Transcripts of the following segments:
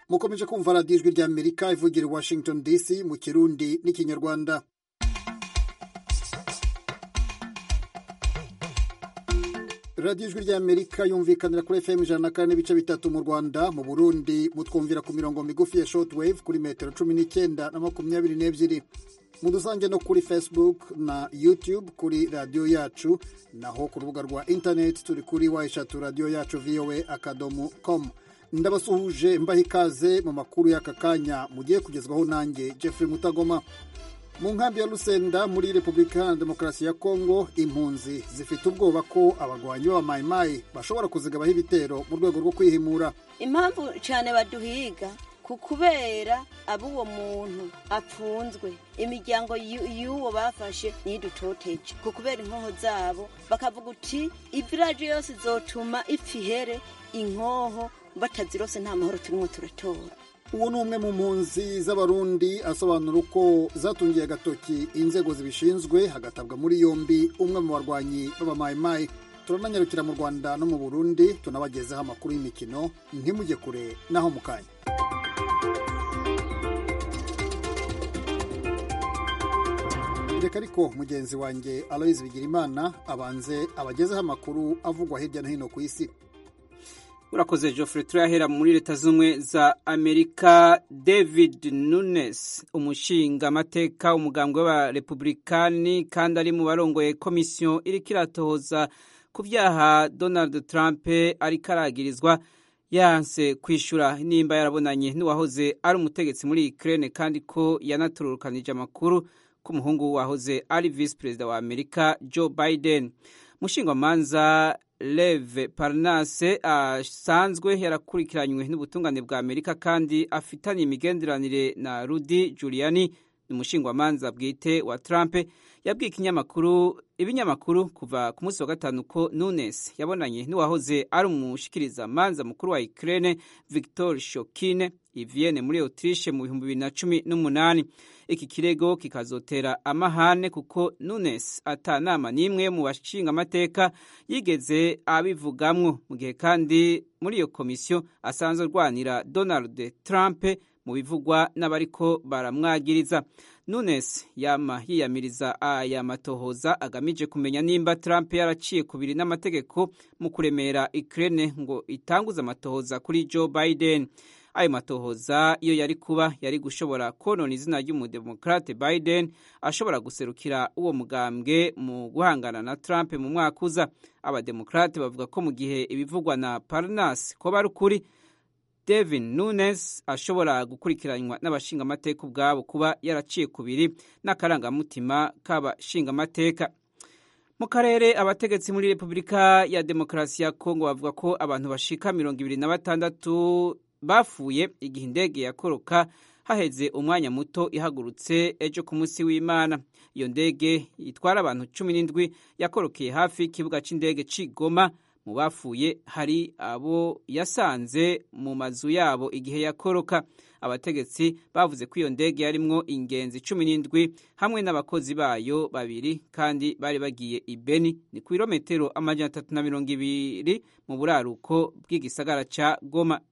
mukomeje kumva radiyo ijwi ry'amerika ivugira i washington dc mu kirundi n'ikinyarwanda radiyo ijwi ry'amerika yumvikanira kuri fm ijana na kane n'ibice bitatu mu rwanda mu burundi mutwumvira ku mirongo migufi ya shortwave kuri metero cumi n'icyenda na makumyabiri n'ebyiri mudusange no kuri facebook na youtube kuri radiyo yacu naho ku rubuga rwa internet turi kuri wa eshatu radiyo yacu voa akadomo com ndabasuhuje mbaha ikaze mu makuru y'aka kanya mugiye kugezwaho nanjye jeffrey mutagoma mu nkambi ya Lusenda muri repubulika iharanira demokarasi ya kongo impunzi zifite ubwoba ko abagwanyi b'abamayimayi bashobora kuzigabaho ibitero mu rwego rwo kwihimura impamvu cyane baduhiga ku kubera ab'uwo muntu apfunzwe imiryango y'uwo bafashe nidutoteje ku kubera inkoho zabo bakavuga uti iviraje yose izotuma ipfa ihere inkoho batazirose nta mahoro turimo turatora uwo ni umwe mu mpunzi z'abarundi asobanura uko zatungiye agatoki inzego zibishinzwe hagatabwa muri yombi umwe mu barwanyi b'abamayimayi turananyarukira mu rwanda no mu burundi tunabagezeho amakuru y'imikino ntimujye kure naho mu kanya reka ariko mugenzi wanjye aloyizi bigirimana abanze abagezeho amakuru avugwa hirya no hino ku isi urakoze Geoffrey turahera muri leta z'ubumwe za amerika david nunes umushinga amateka umugambwe w'abarepublikani kandi ari mu barongoye komisiyo iriko iratohoza ku byaha donald trump ariko aragirizwa yanse kwishyura nimba yarabonanye n'uwahoze ari umutegetsi muri ukraine kandi ko yanatururukanije amakuru ko umuhungu wahoze ari visi perezida wa amerika joe biden mushingwamanza Leve Parnase asanzwe yarakurikiranywe n'ubutungane bwa Amerika kandi afitanye imigenderanire na Rudy Giuliani ni umushingwamanza bwite wa Trump yabwiye ikinyamakuru ibinyamakuru kuva ku munsi wa gatanu ko Nunes yabonanye n'uwahoze ari umushikiriza manza mukuru wa Ukraine Viktor Shokine i Vienne muri Autriche mu bihumbi bibiri na cumi n'umunani iki kirego kikazotera amahane kuko Nunes atanama n'imwe mu bashinga amateka yigeze abivugamwo mu gihe kandi muri iyo komisiyo asanzwe arwanira Donald Trump mu bivugwa n'abariko baramwagiriza Nunes yama yiyamiriza aya matohoza agamije kumenya nimba Trump yaraciye kubiri n'amategeko mu kuremera Ukraine ngo itanguze amatohoza kuri Joe Biden ayo matohoza iyo yari kuba yari gushobora konona izina ry'umudemokrate Biden ashobora guserukira uwo mugambwe mu guhangana na Trump mu mwaka uza abademokrate bavuga ko mu gihe ibivugwa na Parnas ko bari ukuri Devin Nunes ashobora gukurikiranywa n'abashingamateka ubwabo kuba yaraciye kubiri n'akarangamutima k'abashingamateka mu karere abategetsi muri repubulika ya demokarasi ya kongo bavuga ko abantu bashika mirongo ibiri na batandatu bapfuye igihe indege yakoroka haheze umwanya muto ihagurutse ejo ku munsi w'imana iyo ndege itwara abantu cumi n'indwi yakorokeye hafi y'ikibuga cy'indege c'igoma mu bapfuye hari abo yasanze mu mazu yabo igihe yakoroka abategetsi bavuze ko iyo ndege yarimwo ingenzi cumi n'indwi hamwe n'abakozi bayo babiri kandi bari bagiye i beni ni ku birometero amajana atatu na mirongo ibiri mu buraruko bw'igisagara ca goma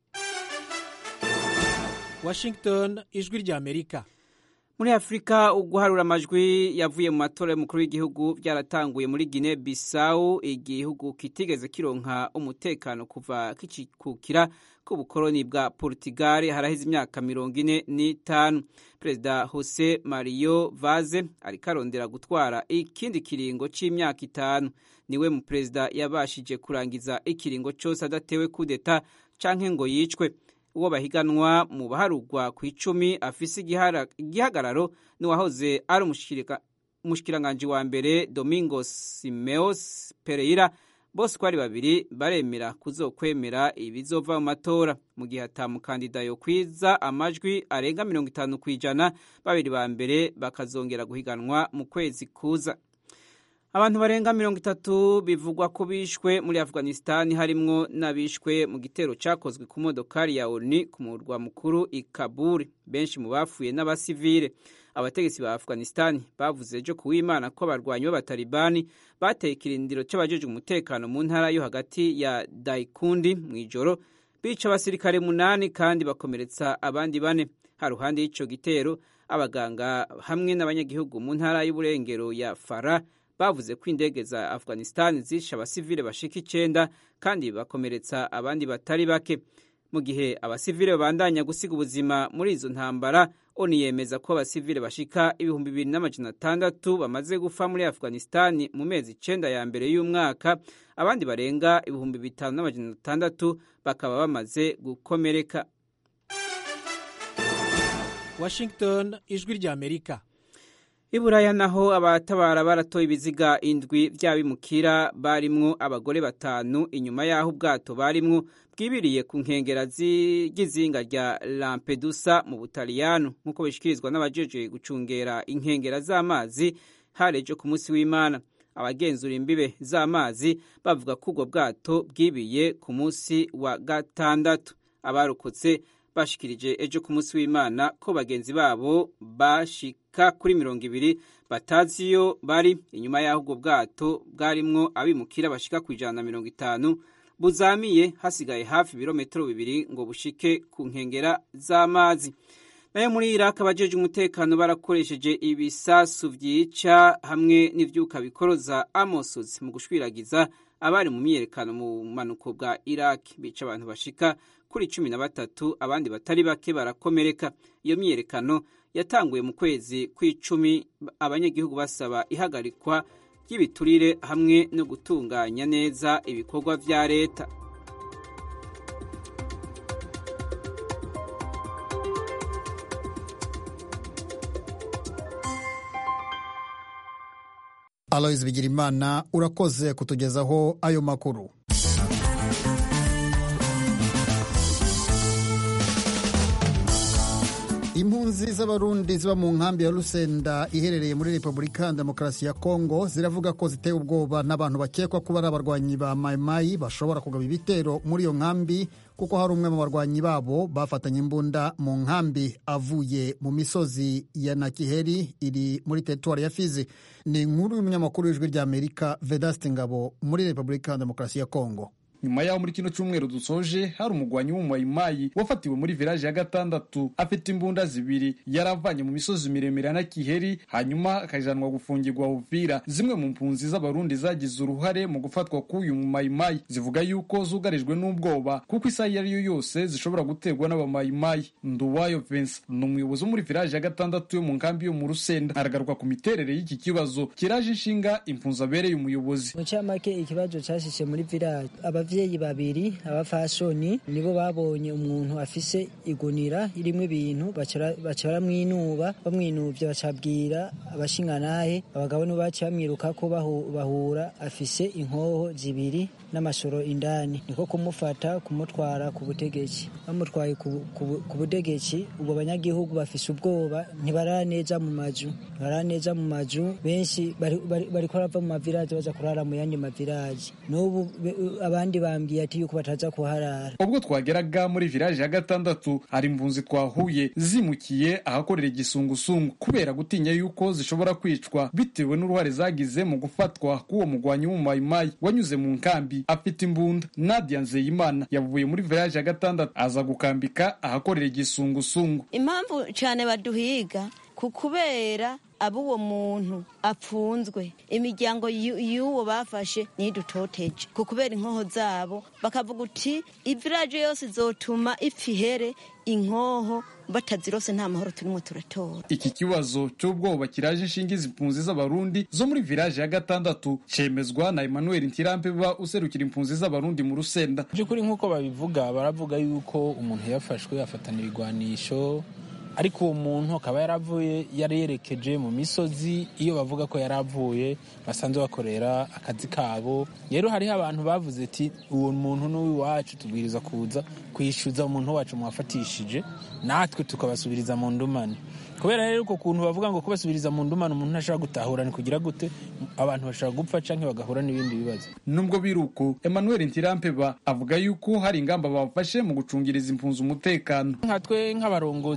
Washington ijwi rya Amerika muri afurika uguharura amajwi yavuye mu matora y'umukuru w'igihugu byaratanguye muri Guinea Bissau igihugu kitigeze kironka umutekano kuva kikikukira k'ubukoloni bwa Portugal haraheze imyaka mirongo ine n'itanu perezida Jose Mario Vaz ariko arondera gutwara ikindi kiringo c'imyaka itanu niwe mu perezida yabashije kurangiza ikiringo cyose adatewe kudeta canke ngo yicwe uwo bahiganwa mu baharugwa ku icumi afise igihagararo n'uwahoze ari umushikiranganji wa mbere Domingos Simeos Pereira bose uko ari babiri baremera kuzokwemera ibizova mu matora mu gihe atamukandida yo kwiza amajwi arenga mirongo itanu ku ijana babiri ba mbere bakazongera guhiganwa mu kwezi kuza abantu barenga mirongo itatu bivugwa ko bishwe muri afghanistan harimwo n'abishwe mu gitero cyakozwe ku modokari ya oni ku murwa mukuru i kabul benshi mu bapfuye n'abasivile abategetsi ba afghanistan bavuze ejo ku w'imana ko abarwanyi b'abatalibani bateye ikirindiro cy'abajejwe umutekano mu ntara yo hagati ya daikundi mu ijoro bica abasirikare munani kandi bakomeretsa abandi bane haruhande y'ico gitero abaganga hamwe n'abanyagihugu mu ntara y'uburengero ya fara bavuze ko indege za afghanistan zishe abasivile bashika icenda kandi bakomeretsa abandi batari bake mu gihe abasivile babandanya gusiga ubuzima muri izo ntambara oni yemeza ko abasivile bashika ibihumbi bibiri n'amajana atandatu bamaze gupfa muri afghanistan mu mezi icenda ya mbere y'umwaka abandi barenga ibihumbi bitanu n'amajana atandatu bakaba bamaze gukomereka washington ijwi ry'amerika iburaya naho abatabara baratoye ibiziga indwi by'abimukira barimwo abagore batanu inyuma y'aho ubwato barimwo bwibiriye ku nkengera z'izinga rya lampedusa mu butaliyano nk'uko bishikirizwa n'abajeje gucungera inkengera z'amazi harejo ku munsi w'imana abagenzura imbibe z'amazi bavuga ko ubwo bwato bwibiye ku munsi wa gatandatu abarokotse bashikirije ejo ku munsi w'imana ko bagenzi babo bashika kuri mirongo ibiri batazi iyo bari inyuma y'aho ubwo bwato bwarimwo abimukira bashika ku ijana na mirongo itanu buzamiye hasigaye hafi ibirometero bibiri ngo bushike ku nkengera z'amazi nayo muri iraq abajeje umutekano barakoresheje ibisasu vyica hamwe n'ivyuka bikoroza amosozi mu gushwiragiza abari mu myiyerekano mu manuko bwa iraq bica abantu bashika kuri cumi na batatu abandi batari bake barakomereka iyo myiyerekano yatanguye mu kwezi kw'icumi abanyagihugu basaba ihagarikwa ry'ibiturire hamwe no gutunganya neza ibikorwa vya leta aloyizi bigirimana urakoze kutugezaho ayo makuru impunzi z'abarundi ziba mu nkambi ya rusenda iherereye muri repubulika ya demokarasi ya kongo ziravuga ko zitewe ubwoba n'abantu bakekwa kuba ari abarwanyi ba mayimayi bashobora kugaba ibitero muri iyo nkambi kuko hari umwe mu barwanyi babo bafatanye imbunda mu nkambi avuye mu misozi ya nakiheri iri muri teritwari ya fizi ni inkuru y'umunyamakuru w'ijwi ry'amerika vedaste ngabo muri repubulika ya demokarasi ya kongo nyuma yaho muri kino cyumweru dusoje hari umugwanyi w'umumayimayi wafatiwe muri village ya gatandatu afite imbunda zibiri yari avanye mu misozi miremire na kiheri hanyuma akajanwa gufungirwa uvira zimwe mu mpunzi z'abarundi zagize uruhare mu gufatwa k'uyu mumayimayi zivuga yuko zugarijwe n'ubwoba kuko isaha iyo ari yo yose zishobora guterwa n'abamayimayi nduwayo Vincent ni umuyobozi wo muri village ya gatandatu yo mu nkambi yo mu rusenda aragaruka ku miterere y'iki kibazo kiraje inshinga impunzi abereye umuyobozi mu cyamake ikibazo cyashishe muri village abavyeyi babiri abafashoni nibo babonye umuntu afise igunira irimwo ibintu baca baramwinuba bamwinuvye bacabwira abashinganahe abagabo nibo baciye bamwiruka ko bahura afise inkoho zibiri n'amashoro indani niko kumufata kumutwara ku butegetsi bamutwaye ku butegetsi ubwo banyagihugu bafise ubwoba ntibaraneza mu mazu ntibaraneza mu mazu benshi bariko barava mu maviraje baza kurara mu yandi maviraje n'ubu abandi bambwiye ati yuko bataza kuharara ubwo twageraga muri village ya gatandatu hari impunzi twahuye zimukiye ahakorera igisungusungu kubera gutinya yuko zishobora kwicwa bitewe n'uruhare zagize mu gufatwa k'uwo mugwanyi w'umumayimayi wanyuze mu nkambi afite imbunda nadia nzeyimana yavuye muri village ya gatandatu aza gukambika ahakorera igisungusungu impamvu cyane baduhiga ku kubera abo uwo muntu apfunzwe imiryango y'uwo bafashe ntidutoteje ku kubera inkoho zabo bakavuga uti iviraje yose izotuma ihere inkoho batazirose nta mahoro turimo turatora iki kibazo cy'ubwoba kiraje inshinga izi impunzi z'abarundi zo muri village ya gatandatu cemezwa na Emmanuel Ntirampeba userukira impunzi z'abarundi mu rusenda by'ukuri nk'uko babivuga baravuga yuko umuntu yafashwe afatana ibigwanisho ariko uwo muntu akaba yaravuye yari yerekeje mu misozi iyo bavuga ko yari avuye basanzwe bakorera akazi kabo rero hariho abantu bavuze ati uwo muntu n'uw'iwacu tubwiriza kuza kwishyuza umuntu wacu mwafatishije natwe tukabasubiriza mu ndumane kubera rero uko kuntu bavuga ngo kubasubiriza mu ndumane umuntu ntashobora gutahura ni kugira gute abantu bashobora gupfa cyangwa bagahura n'ibindi bibazo nubwo biruko Emmanuel Ntirampeba avuga yuko hari ingamba bafashe mu gucungiriza impunzi umutekano nka twe nk'abarongozi b'ika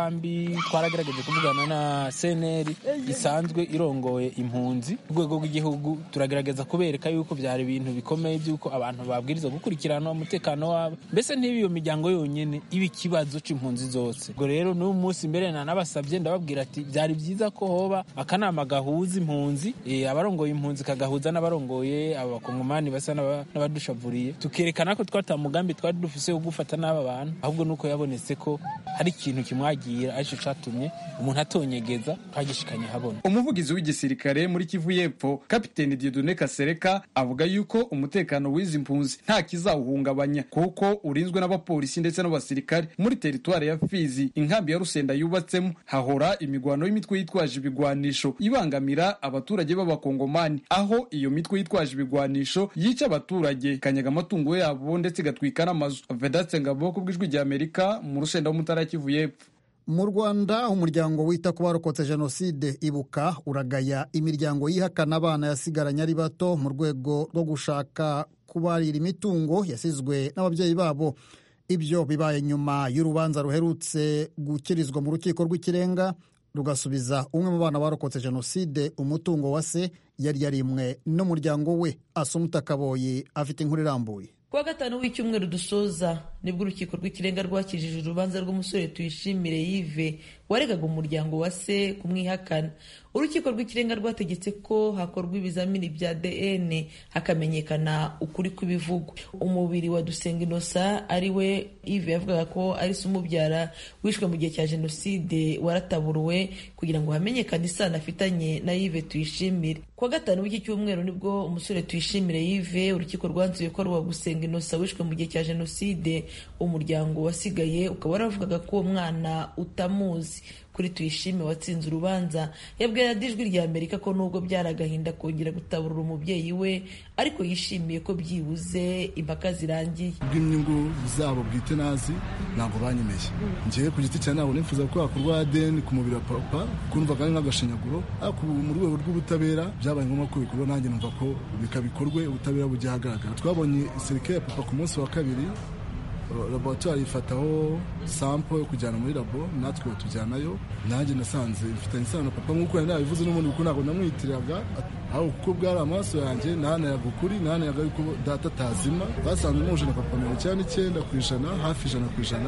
ikambi twaragerageje kuvugana na seneri isanzwe irongoye impunzi ku rwego rw'igihugu turagerageza kubereka yuko byari ibintu bikomeye by'uko abantu babwiriza gukurikirana umutekano wabo mbese ntiba iyo miryango yonyine iba ikibazo c'impunzi zose ubwo rero n'uyu munsi mbere nanabasabye ndababwira ati byari byiza ko hoba akanama gahuza impunzi eh, abarongoye impunzi kagahuza n'abarongoye abakongomani basa n'aba- n'abadushavuriye tukerekana ko twata mugambi twari dufise wo gufata n'aba bantu ahubwo nuko yabonetse ko hari ikintu kimwagira arico catumye umuntu atonyegeza twagishikanye habona umuvugizi w'igisirikare muri kivu y'epfo kapiteni diodone kasereka avuga yuko umutekano w'izi mpunzi nta kizawuhungabanya kuko urinzwe n'abapolisi ndetse n'abasirikare muri teritwari ya fizi inkambi ya rusenda yubatsemo hahora imigwano y'imitwe yitwaje ibigwanisho ibangamira abaturage b'abakongomani aho iyo mitwe yitwaje ibigwanisho yica abaturage ikanyaga amatungo yabo ndetse igatwika n'amazu vedatse ngabo ku bw'ijwi rya amerika mu rusenda w'umutara ya kivu y'epfo mu rwanda umuryango wita ku barokotse jenoside ibuka uragaya imiryango yihakana abana yasigaranye ari bato mu rwego rwo gushaka kubarira imitungo yasizwe n'ababyeyi babo ibyo bibaye nyuma y'urubanza ruherutse gukirizwa mu rukiko rw'ikirenga rugasubiza umwe mu bana barokotse jenoside umutungo wa se yari yarimwe n'umuryango we asumuta kaboyi afite inkuru irambuye kuwa gatanu w'icyumweru dusoza nibwo urukiko rw'ikirenga rwakijije urubanza rw'umusore tuyishimire yive waregaga umuryango wa se kumwihakana urukiko rw'ikirenga rwategetse ko hakorwa ibizamini bya dn hakamenyekana ukuri kw'ibivugwa umubiri wa dusenga inosa ari we ive yavugaga ko ari se umubyara wishwe mu gihe cya jenoside warataburuwe kugira ngo hamenyekane isano afitanye na yive tuyishimire kuwa gatanu w'iki cyumweru nibwo umusore tuyishimire yive urukiko rwanzuye ko ari uwa gusenga inosa wishwe mu gihe cya jenoside umuryango wasigaye ukaba waravugaga ko uwo mwana utamuzi kuri tuyishime watsinze urubanza yabwiye radiyo ijwi rya amerika ko nubwo byari agahinda kongera gutaburura umubyeyi we ariko yishimiye ko byibuze impaka zirangiye bw'inyungu zabo bwite nazi ntabwo banyemeye ngewe ku giti cyanjye ntabwo nifuza ko hakorwa ADN ku mubiri wa papa kumvaga ari nk'agashinyaguro ariko ubu mu rwego rw'ubutabera byabaye ngombwa ko bikorwa nanjye numva ko bikabikorwe ubutabera bujya ahagaragara twabonye serikare ya papa ku munsi wa kabiri laboratwari ifataho sampo yo kujyana muri labo natwe batujyanayo nanjye nasanze ifitanye isano na papa nk'uko yari nabivuze n'ubundi kuko ntabwo namwitiriraga aho kuko bwari amaraso yanjye nahanayaga ukuri nahanayaga yuko data atazima basanze muje na papa mirongo icyenda n'icyenda ku ijana hafi ijana ku ijana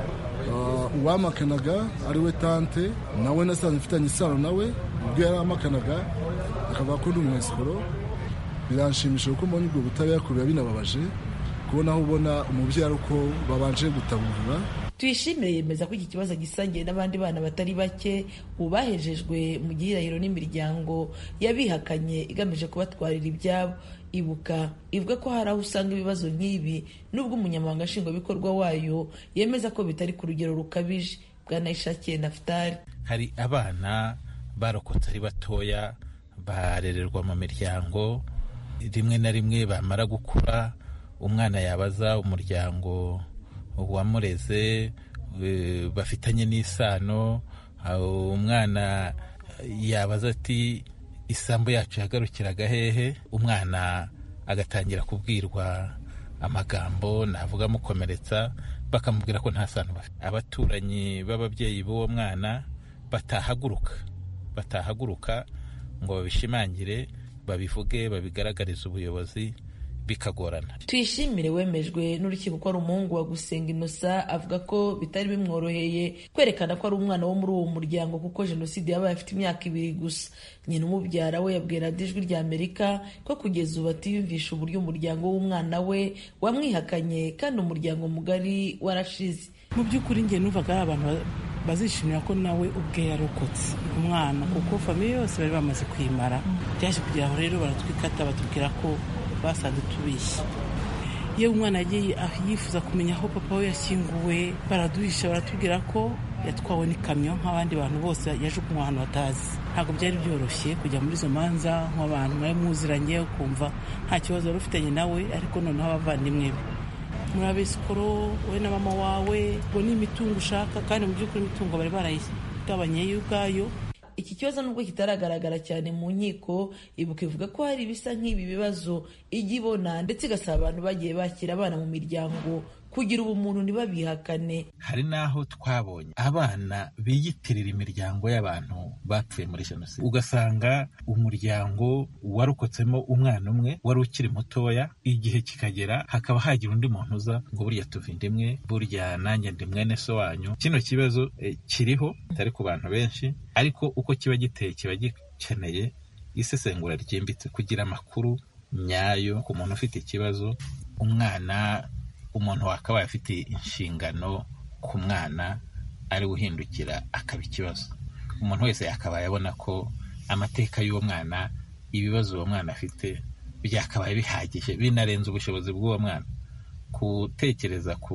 uwamakanaga ari we tante nawe nasanze mfitanye isano nawe ubwo yari amakanaga akavuga ko ndi umwesikoro biranshimisha kuko mbonye ubwo butabera kubira binababaje kubona aho ubona umubyeyi uko babanje gutaburura tuyishimire yemeza ko iki kibazo gisangiye n'abandi bana batari bake ubu bahejejwe mu gihirahiro n'imiryango yabihakanye igamije kubatwarira ibyabo ibuka ivuga ko hari aho usanga ibibazo nk'ibi nubwo umunyamabanga nshingwabikorwa wayo yemeza ko bitari ku rugero rukabije bwanayishakiye nafutari hari abana barokotse ari batoya barererwa mu miryango rimwe na rimwe bamara gukura umwana yabaza umuryango wamureze bafitanye n'isano umwana yabaza ati isambu yacu yagarukiraga hehe umwana agatangira kubwirwa amagambo navuga amukomeretsa bakamubwira ko nta sano bafite abaturanyi b'ababyeyi b'uwo mwana batahaguruka batahaguruka ngo babishimangire babivuge babigaragarize ubuyobozi bikagorana tuyishimire wemejwe n'urukiko ko ari umuhungu wa gusenga inosa avuga ko bitari bimworoheye kwerekana ko ari umwana wo muri uwo muryango kuko jenoside yabaye afite imyaka ibiri gusa nyina umubyara we yabwiye radiyo ijwi rya amerika ko kugeza ubu atiyumvisha uburyo umuryango w'umwana we wamwihakanye kandi umuryango mugari warashize mu by'ukuri njye numvaga ari abantu bazishimira ko nawe ubwe yarokotse umwana kuko famiye yose bari bamaze kwimara byaje kugira aho rero baratwikata batubwira ko basanze tubishye iyo umwana yagiye yifuza kumenya aho papa we yashyinguwe baraduhisha baratubwira ko yatwawe n'ikamyo nk'abandi bantu bose yajugunywe ahantu batazi ntabwo byari byoroshye kujya muri izo manza nk'abantu mwari muziranye ukumva nta kibazo wari ufitanye nawe ariko noneho abavandimwe be muri abesikoro wowe na mama wawe ngo ni imitungo ushaka kandi mu by'ukuri imitungo bari barayigabanye yo ubwayo iki kibazo nubwo kitaragaragara cyane mu nkiko ibuka ivuga ko hari ibisa nk'ibi bibazo ijya ibona ndetse igasaba abantu bagiye bakira abana mu miryango kugira ubumuntu ntibabihakane hari n'aho twabonye abana biyitirira imiryango y'abantu bapfuye muri jenoside ugasanga umuryango warokotsemo umwana umwe wari ukiri mutoya igihe kikagera hakaba hagira undi muntu uza ngo burya tuva inda imwe burya nanjye ndi mwene so wanyu kino kibazo eh, kiriho kitari ku bantu benshi ariko uko kiba giteye kiba gikeneye isesengura ryimbitse kugira amakuru nyayo ku muntu ufite ikibazo umwana umuntu wakabaye afite inshingano ku mwana ari uhindukira akaba ikibazo umuntu wese yakabaye abona ko amateka y'uwo mwana ibibazo uwo mwana afite byakabaye bihagije binarenze ubushobozi bw'uwo mwana gutekereza ku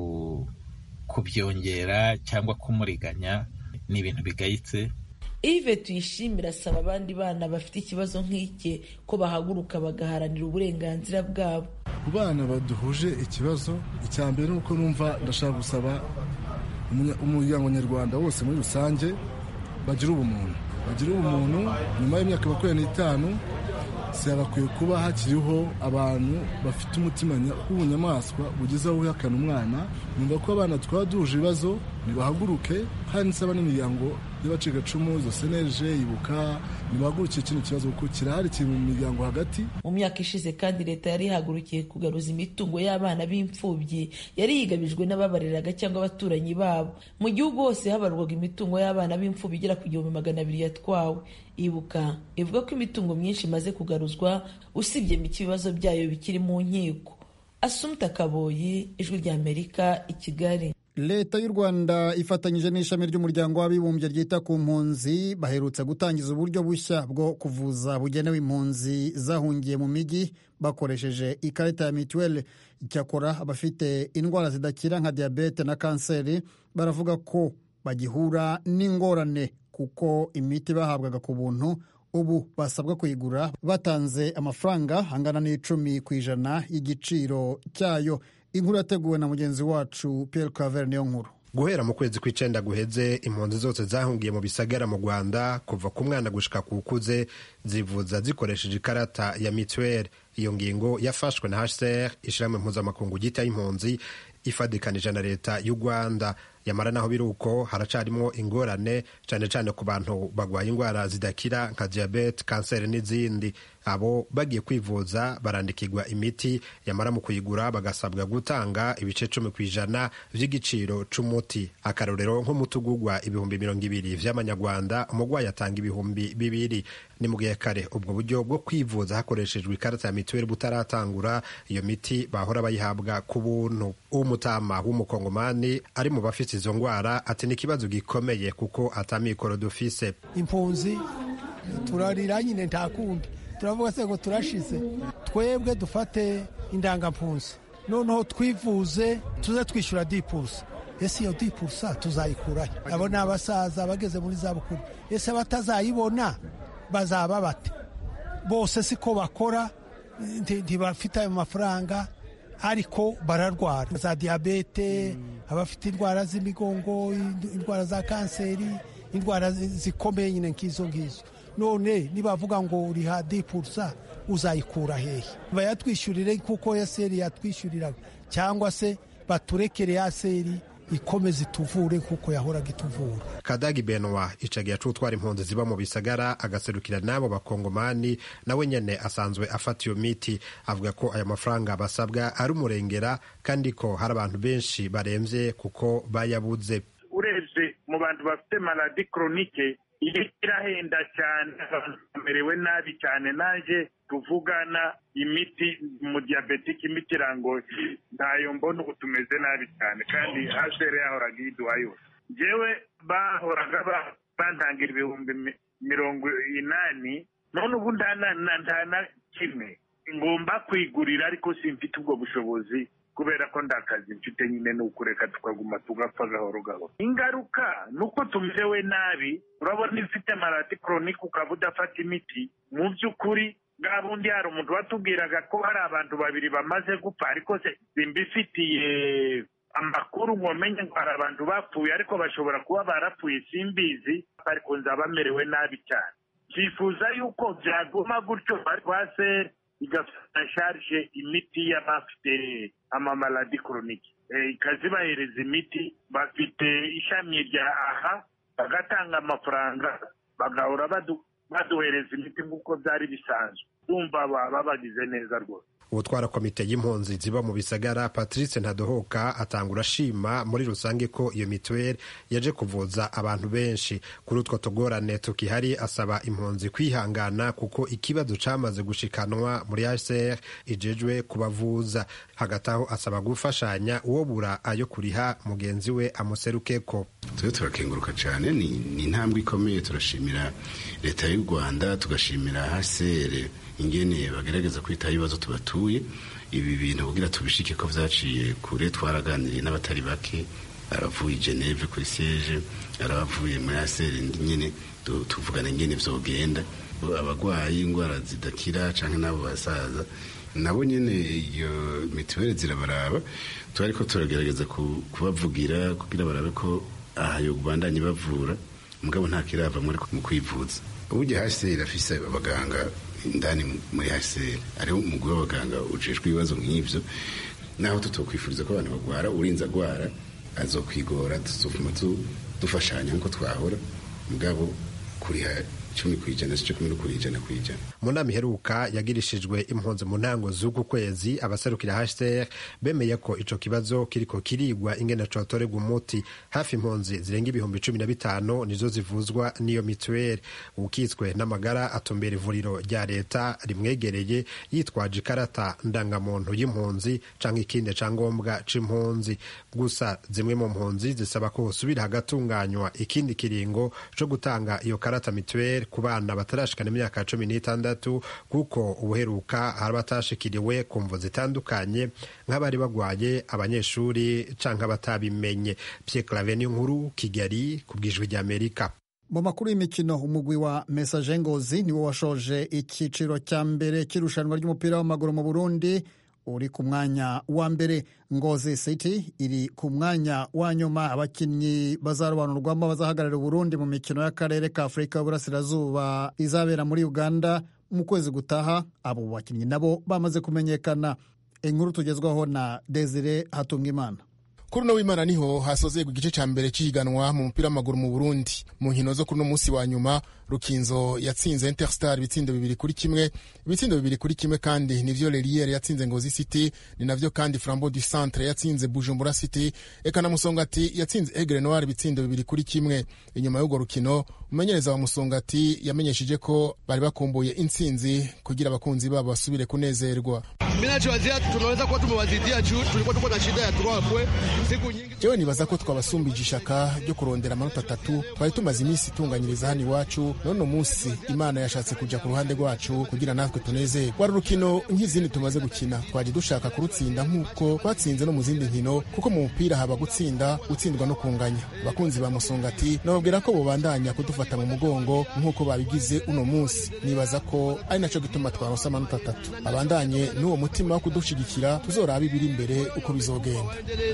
kubyongera cyangwa kumuriganya ni ibintu bigayitse Yves tuyishimira asaba abandi bana bafite ikibazo nk'ike ko bahaguruka bagaharanira uburenganzira bwabo ku bana baduhuje ikibazo icya mbere ni uko numva ndashaka gusaba umunya- umuryango nyarwanda wose muri rusange bagira ubumuntu bagira ubumuntu nyuma y'imyaka makumyabiri n'itanu hakwiye kuba hakiriho abantu bafite umutima nya- w'ubunyamaswa bugeze aho wihakana umwana numva ko abana twaba duhuje ibibazo nibahaguruke kandi nsaba n'imiryango y'abacikacumu izo seneje ibuka nibahagurukiye kino kibazo kuko kirahari kiri mu miryango hagati mu myaka ishize kandi leta yari ihagurukiye kugaruza imitungo y'abana b'imfubyi yari yigabijwe n'ababareraga cyangwa abaturanyi babo mu gihugu hose habarwaga imitungo y'abana b'imfubyi igera ku gihumbi magana abiri yatwawe ibuka ivuga ko imitungo myinshi imaze kugaruzwa usibye mike ibibazo byayo bikiri mu nkiko asumta kaboyi ijwi ry'amerika i kigali leta y'u rwanda ifatanyije n'ishami ry'umuryango w'abibumbye ryita ku mpunzi baherutse gutangiza uburyo bushya bwo kuvuza bugenewe impunzi zahungiye mu mijyi bakoresheje ikarita ya mituweli icyakora abafite indwara zidakira nka diyabete na kanseri baravuga ko bagihura n'ingorane kuko imiti bahabwaga ku buntu ubu basabwa kuyigura batanze amafaranga angana n'icumi ku ijana y'igiciro cyayo inkuru yateguwe na mugenzi wacu Pierre Claver niyo nkuru guhera mu kwezi kw'icenda guheze impunzi zose zahungiye mu bisagara mu rwanda kuva ku mwana gushika ku ukuze zivuza zikoresheje ikarata ya mituweli iyo ngingo yafashwe na hcr ishirahamwe mpuzamakungu ryita y'impunzi ifadikanije na leta y'u rwanda yamara naho biri uko haracarimo ingorane cyane cyane ku bantu barwaye indwara zidakira nka diyabete kanseri n'izindi abo bagiye kwivuza barandikirwa imiti yamara mu kuyigura bagasabwa gutanga ibice cumi ku ijana by'igiciro c'umuti akarorero nk'umuti ugurwa ibihumbi mirongo ibiri vy'amanyarwanda umurwayi atanga ibihumbi bibiri ni mu gihe kare ubwo buryo bwo kwivuza hakoreshejwe ikarita ya mituweli butaratangura iyo miti bahora bayihabwa ku buntu umutama w'umukongomani ari mu bafite izo ndwara ati ni ikibazo gikomeye kuko atamikoro dufise impunzi turarira nyine nta kundi turavuga se ngo turashize twebwe dufate indangampunzi noneho twivuze tuze twishyura dipusa ese iyo dipusa tuzayikurahe abo ni abasaza bageze muri za bukuru ese batazayibona bazaba bate bose siko bakora ntibafite ayo mafaranga ariko bararwara za diyabete abafite indwara z'imigongo indwara za kanseri indwara zikomeye nyine nk'izo ngizo none nibavuga ngo uriha dipurusa uzayikura hehe bayatwishyurire kuko yaseri yatwishyuriraga cyangwa se baturekere yaseri ikomeze ituvure kuko yahoraga ituvura kadagi benwa icagiye acutwara impunzi ziba mu bisagara agaserukira n'abo bakongomani nawe nyene asanzwe afata iyo miti avuga ko ayo mafaranga basabwa ari umurengera kandi ko hari abantu benshi baremvye kuko bayabuze urebye mu bantu bafite maladi koronike iyi irahenda cyane abantu bamerewe nabi cyane naje tuvugana imiti mu diyabetike imiti irangoye ntayo mbona ubu tumeze nabi cyane kandi hasere yahoraga iyiduha yose njyewe bahoraga bantangira ibihumbi mirongo inani none ubu nta na kimwe ngomba kwigurira ariko simfite ubwo bushobozi kubera ko ndakazi mfite nyine ni ukureka tukaguma tugapfa gahoro gahoro ingaruka ni uko tumerewe nabi urabona ifite marati koronike ukaba udafata imiti mu by'ukuri bwa bundi hari umuntu watubwiraga ko hari abantu babiri bamaze gupfa ariko simbifitiye amakuru ngo menye ngo hari abantu bapfuye ariko bashobora kuba barapfuye simbizi ariko nzaba bamerewe nabi cyane twifuza yuko byaguma gutyo rwase igafata sharije imiti y'abafite amamaladi koronike ikazibahereza imiti bafite ishami rya aha bagatanga amafaranga bagahora baduhereza imiti nk'uko byari bisanzwe bumva baba bagize neza rwose utwara komite y'impunzi ziba mu bisagara patrice ntadohoka atangura ashima muri rusange ko iyo mituweli yaje kuvuza abantu benshi kuri utwo tugorane tukihari asaba impunzi kwihangana kuko ikibazo cyamaze gushikanwa muri hcr ijejwe kubavuza hagati aho asaba gufashanya uwo bura ayo kuriha mugenzi we amuserukeko tube turakenguruka cyane ni intambwe ikomeye turashimira leta y'u rwanda tugashimira hcr ingene bagerageza kwitaho ibibazo tubatuye ibi bintu kugira tubishike ko vyaciye kure twaraganiriye n'abatari bake aravuye i geneve kuri siege arabavuye muri aseri nyene tuvugana ingene vyogenda abagwayi ingwara zidakira canke n'abo basaza nabo nyene iyo mituweli zirabaraba twariko turagerageza kubavugira kugira barabe ko aha yo bandanye bavura mugabo nta kirava muri mu kwivuza uburyo hasi irafise abaganga indani muri hcr ariho umugwi w'abaganga ujejwe ibibazo nk'ivyo naho tutokwifuriza ko abantu bagwara urinze agwara azokwigora tuzovuma dufashanya nkuko twahora mugabo kuriha icumi ku ijana si cyo kumwe no kuri ijana ku ijana mu nama iheruka yagirishijwe impunzi mu ntango z'uku kwezi abaserukira hcr bemeye ko ico kibazo kiriko kirigwa ingene cotorerwa umuti hafi impunzi zirenga ibihumbi cumi na bitanu nizo zivuzwa n'iyo mituweli ukitswe n'amagara atumbera ivuriro rya leta rimwegereye yitwaje ikarata ndangamuntu y'impunzi canke ikindi cangombwa c'impunzi gusa zimwe mu mpunzi zisaba ko hosubira hagatunganywa ikindi kiringo co gutanga iyo karata mituweli ku bana batarashikana imyaka cumi n'itandatu kuko ubuheruka hari abatashikiriwe ku mvu zitandukanye nk'abari bagwaye abanyeshuri canke abatabimenye Pierre Claver nkuru Kigali ku bwijwi ry'Amerika mu makuru y'imikino umugwi wa Messager Ngozi niwo washoje icyiciro cya mbere cy'irushanwa ry'umupira w'amaguru mu Burundi uri ku mwanya wa mbere ngozi city iri ku mwanya wa nyuma abakinnyi bazarobanurwamo bazahagararira uburundi mu mikino y'akarere ka afurika y'uburasirazuba izabera muri uganda mu kwezi gutaha abo bakinnyi nabo bamaze kumenyekana inkuru tugezwaho na desire hatungimana kuri uno w'imana niho hasozerwa igice cya mbere cy'ihiganwa mu mupira w'amaguru mu burundi mu nkino zo kuri uno munsi wa nyuma rukinzo yatsinze interstar ibitsindo bibiri kuri kimwe ibitsindo bibiri kuri kimwe kandi nivyo leriere yatsinze ngozi city ni navyo kandi flambeau du centre yatsinze bujumbura city eka na musongati yatsinze egre noir ibitsindo bibiri kuri kimwe inyuma y'urwo rukino umumenyereza wa musongati yamenyesheje ko bari bakumbuye intsinzi kugira abakunzi babo basubire kunezerwa minachowazia tunaweza kuwa tumewazidia juu tulikuwa tuko na shida ya turwapwe siku nyingi jewe nibaza ko twabasumbije ishaka ryo kurondera amanota atatu twari tumaze iminsi itunganyiriza hano iwacu none umunsi imana yashatse kuja ku ruhande rwacu kugira natwe tunezerwe wari urukino nk'izindi tumaze gukina twaje dushaka kurutsinda nk'uko twatsinze no mu zindi nkino kuko mu mupira haba gutsinda gutsindwa no kunganya abakunzi ba musongati nababwira ko bobandanya kudufata mu mugongo nk'uko babigize uno munsi nibaza ko ari naco gituma twaronse amanota atatu abandanye n'uwo mutima wo kudushigikira tuzoraba ibiri imbere uko bizogenda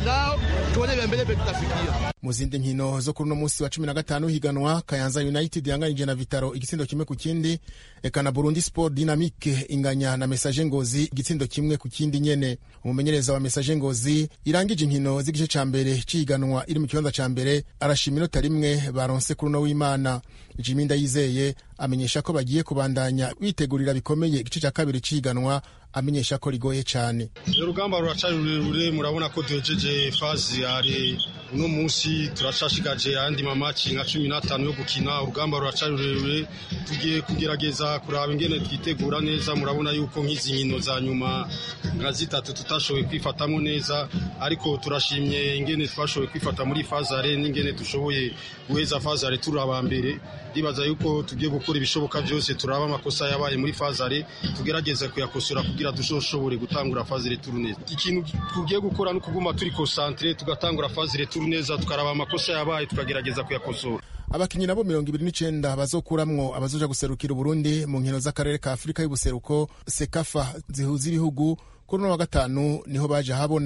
mu zindi nkino zo kuri uno munsi wa cumi na gatanu higanwa kayanza united yanganije na vitaro igitsindo kimwe ku kindi eka na burundi sport dynamique inganya na message ngozi igitsindo kimwe ku kindi nyene umumenyereza wa message ngozi irangije inkino z'igice ca mbere c'ihiganwa iri mu kibanza ca mbere arashima inota rimwe baronse kuri uno w'imana jimi ndayizeye amenyesha ko bagiye kubandanya bitegurira bikomeye igice cya kabiri c'ihiganwa amenyesha ko rigoye cyane urugamba ruracari rurerure murabona ko duhejeje fazi hari uno munsi turacashigaje ayandi mamaci nka cumi n'atanu yo gukina urugamba ruracari rurerure tugiye kugerageza kuraba ingene twitegura neza murabona yuko nk'izi nkino za nyuma nka zitatu tutashoboye kwifatamo neza ariko turashimye ingene twashoboye kwifata muri fazare n'ingene dushoboye guheza fazare turi aba mbere ndibaza yuko tugiye gukora ibishoboka byose turaba amakosa yabaye muri fazare tugerageza kuyakosora kugira dushobore gutangura fazire turu neza ikintu tugiye gukora ni ukuguma turi konsantere tugatangura fazire turu neza tukaraba amakosa yabaye tukagerageza kuyakosora abakinnyi nabo mirongo ibiri n'icenda bazokuramwo abazoja guserukira uburundi mu nkino z'akarere ka afurika y'ubuseruko sekafa zihuza ibihugu kuri uno wa gatanu niho baje habona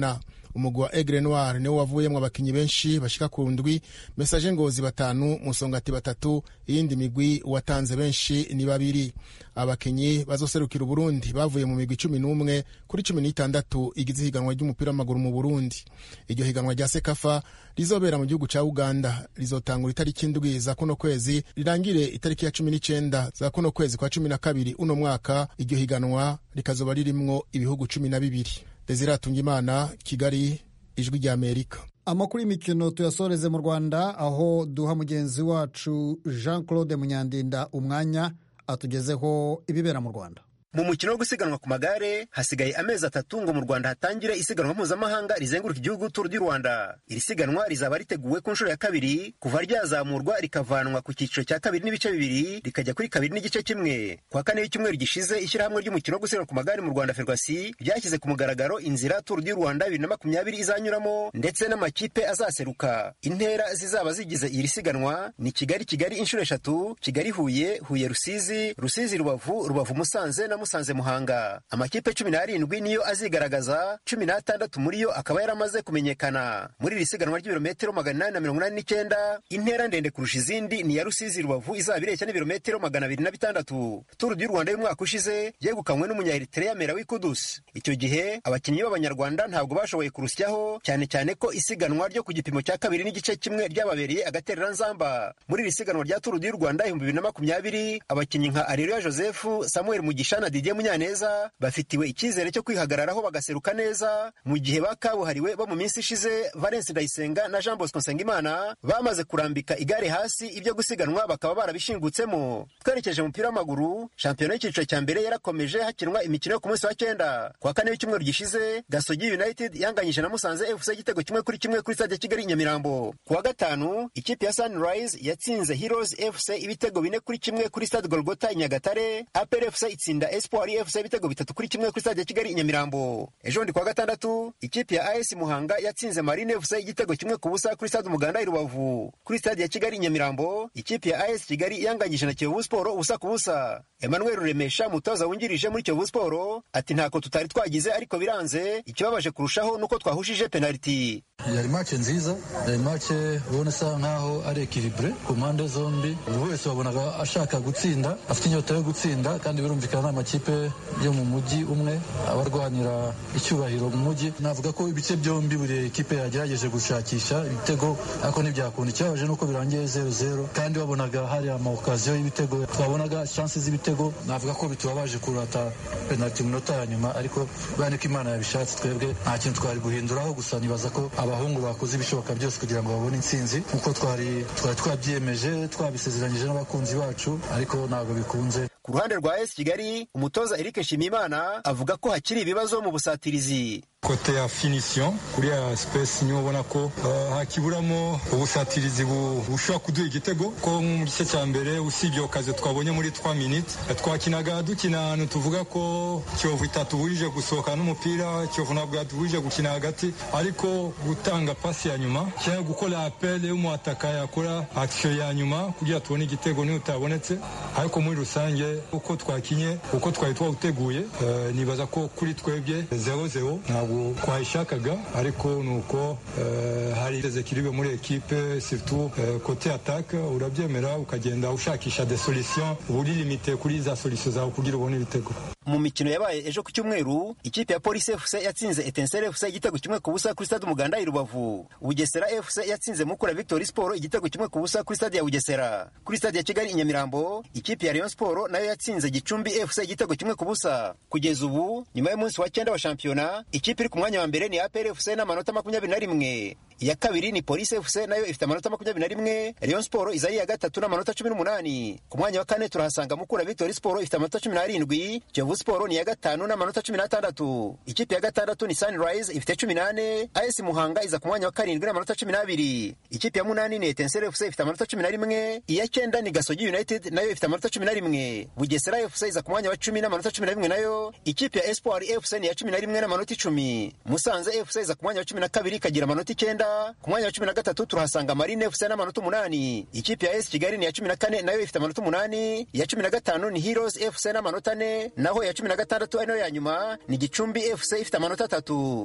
umugwi wa egre noir niwo wavuyemwo abakinyi benshi bashika ku ndwi mesaje ngozi batanu musongati batatu iyindi migwi watanze benshi ni babiri abakinyi bazoserukira uburundi bavuye mu migwi cumi n'umwe kuri cumi n'itandatu igize ihiganwa ry'umupira w'amaguru mu burundi iryo higanwa rya sekafa rizobera mu gihugu ca uganda rizotangura itariki indwi za kuno kwezi rirangire itariki ya cumi n'icenda za kuno kwezi kwa cumi na kabiri uno mwaka iryo higanwa rikazoba ririmwo ibihugu cumi na bibiri desire atungimana kigali ijwi rya amerika amakuru y'imikino tuyasoreze mu rwanda aho duha mugenzi wacu jean claude munyandinda umwanya atugezeho ibibera mu rwanda mu mukino wo gusiganwa ku magare hasigaye amezi atatu ngo mu rwanda hatangire isiganwa mpuzamahanga rizenguruka igihugu turu du rwanda iri siganwa rizaba riteguwe ku nshuro ya kabiri kuva ryazamurwa rikavanwa ku cyiciro cya kabiri n'ibice bibiri rikajya kuri kabiri n'igice kimwe kwa kane w'icyumweru gishize ishyirahamwe ry'umukino wo gusiganwa ku magare mu rwanda ferwasi ryashyize ku mugaragaro inzira turu du rwanda bibiri na makumyabiri izanyuramo ndetse n'amakipe azaseruka intera zizaba zigize iri siganwa ni kigali kigali inshuro eshatu kigali huye huye rusizi rusizi rubavu rubavu musanze na musanze muhanga amakipe cumi n'arindwi niyo azigaragaza cumi n'atandatu muri yo akaba yaramaze kumenyekana muri iri siganwa ry'ibirometero magana inani na mirongo inani n'icyenda intera ndende kurusha izindi ni iya rusizi rubavu izaba ireshya n'ibirometero magana abiri na bitandatu turu du rwanda y'umwaka ushize yegukanywe n'umunyayeritereya mera w'ikudusi icyo gihe abakinnyi b'abanyarwanda ntabwo bashoboye kurusyaho cyane cyane ko isiganwa ryo ku gipimo cya kabiri n'igice kimwe ryababereye agatereranzamba muri iri siganwa rya turu du rwanda ibihumbi bibiri na makumyabiri abakinnyi nka areruya joseph samuel mugisha na didier munyaneza bafitiwe icyizere cyo kwihagararaho bagaseruka neza mu gihe bakabuhariwe bo mu minsi ishize valence ndayisenga na jean bosco nsengimana bamaze kurambika igare hasi ibyo gusiganwa bakaba barabishingutsemo twerekeje umupira w'amaguru shampiyona y'icyiciro cya mbere yarakomeje hakinwa imikino yo ku munsi wa cyenda kwa kane w'icyumweru gishize gasogi united yanganyije na musanze fc igitego kimwe kuri kimwe kuri stade kigali nyamirambo ku wa gatanu ikipe ya sunrise yatsinze heroes fc ibitego bine kuri kimwe kuri stade golgota i nyagatare apr fc itsinda espoir fc ibitego bitatu kuri kimwe kuri stade kigali i nyamirambo ejo bundi ku wa gatandatu ikipe ya as muhanga yatsinze marine fc igitego kimwe ku busa kuri stade umuganda i rubavu kuri stade ya kigali i nyamirambo ikipe ya as kigali yanganyije na kiyovu siporo ubusa ku busa emmanuel ruremesha umutoza wungirije muri kiyovu siporo ati ntako tutari twagize ariko biranze ikibabaje kurushaho nuko twahushije penaliti yari mace nziza yari mace ubona isa nkaho ari ekiribure ku mpande zombi buri wese wabonaga ashaka gutsinda afite inyota yo gutsinda kandi birumvikana ni amakipe yo mu mujyi umwe abarwanira icyubahiro mu mujyi navuga ko ibice byombi buri ekipe yagerageje gushakisha ibitego ariko ntibyakunda ikibabaje nuko birangiye zeru zeru kandi wabonaga hari amaokaziyo y'ibitego twabonaga shansi z'ibitego navuga ko bitubabaje kurata penaliti mu minota ya nyuma ariko bane ko imana yabishatse twebwe nta kintu twari guhinduraho gusa nibaza ko abahungu bakoze ibishoboka byose kugira ngo babone intsinzi nk'uko twari twari twabyiyemeje twabisezeranyije n'abakunzi bacu ariko ntabwo bikunze ku ruhande rwa esi kigali umutoza eric nshimiyimana avuga ko hakiri ibibazo mu busatirizi kote ya finisiyo kuri ya sipesi niho ubona ko uh, hakiburamo ubusatirizi bushobora kuduha igitego ko mu gice cya mbere usibye okaze twabonye muri 3 minutes twakinaga dukina ahantu tuvuga ko kiyovu itatubujije gusohoka n'umupira kiyovu ntabwo yatubujije gukina hagati ariko gutanga pasi ya nyuma cyangwa gukora apele y'umuhataka yakora akisiyo ya nyuma kugira tubone igitego niyo utabonetse ariko muri rusange uko twakinye uko twari twawuteguye uh, nibaza ko kuri twebwe zero zero ntabwo twayishakaga ariko ni uko hari ezekiribe muri ekipe surtout kote atake urabyemera ukagenda ushakisha de solution uba uri limite kuri za solution zawe kugira ubone ibitego mu mikino yabaye ejo ku cyumweru ikipe ya polisi fc yatsinze etensere fc igitego kimwe ku busa kuri stade umuganda i rubavu bugesera fc yatsinze mukura victory sport igitego kimwe ku busa kuri stade ya bugesera kuri stade ya kigali i nyamirambo ikipe ya rayon sport nayo yatsinze gicumbi fc igitego kimwe ku busa kugeza ubu nyuma y'umunsi wa cyenda wa shampiyona ikipe iri ku mwanya wa mbere ni apr fc n'amanota makumyabiri na rimwe iya kabiri ni polisi fc nayo ifite amanota makumyabiri na rimwe rayon sport iza ari iya gatatu n'amanota cumi n'umunani ku mwanya wa kane turahasanga mukura victory sport ifite amanota cumi n'arindwi kiyovu sport ni iya gatanu n'amanota cumi n'atandatu ikipe ya gatandatu ni sunrise ifite cumi n'ane as muhanga iza ku mwanya wa karindwi n'amanota cumi n'abiri ikipe ya munani ni etensere fc ifite amanota cumi na rimwe iya cyenda ni gasogi united nayo ifite amanota cumi na rimwe bugesera fc iza ku mwanya wa cumi n'amanota cumi na rimwe nayo ikipe ya espoir fc ni iya cumi na rimwe n'amanota icumi musanze fc iza ku mwanya wa cumi na kabiri ikagira amanota icyenda ku mwanya wa cumi na gatatu turahasanga marine fc n'amanota umunani ikipe ya esi kigali ni iya cumi na kane nayo ifite amanota umunani iya cumi na gatanu ni heroes fc n'amanota ane naho iya cumi na gatandatu ari nayo ya nyuma ni gicumbi fc ifite amanota atatu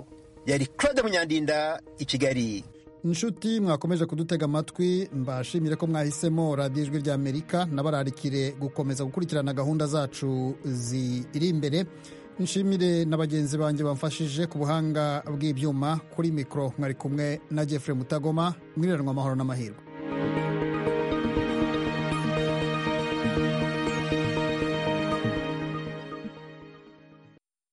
yari claude munyandinda i kigali inshuti mwakomeje kudutega amatwi mbashimire ko mwahisemo radiyo ijwi rya amerika nabararikire gukomeza gukurikirana gahunda zacu ziri imbere nshimire na bagenzi banjye bamfashije ku buhanga bw'ibyuma kuri mikoro mwari kumwe na jeffrey mutagoma mwiriranywa amahoro n'amahirwe